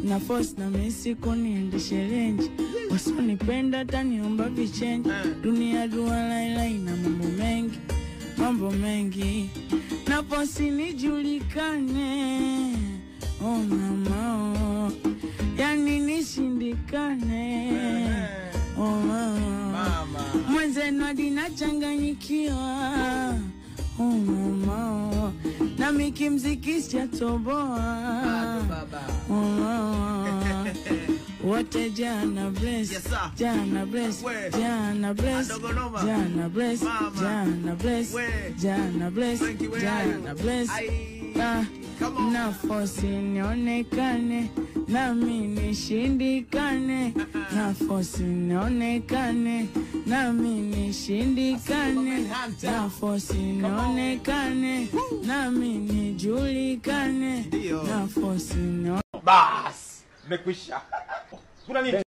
na force na mesi kuniendeshe renji wasionipenda taniomba vichenji dunia dua laila ina mambo mengi mambo mengi na posi nijulikane oh mama oh. yani nishindikane oh mama mwenzenu hadi nachanganyikiwa oh mama oh. na mikimziki sijatoboa oh mama wote jana bless Yes, sir. jana bless We. jana bless Adogo noma. jana bless Mama. jana bless We. jana bless Frankie, where are you? jana bless Aye. Ah, Come on. na fosi nionekane nami nishindikane na fosi nionekane nami nishindikane na fosi nionekane nami nijulikane Ndio. na fosi nionekane Bas, mekwisha. Kuna nini?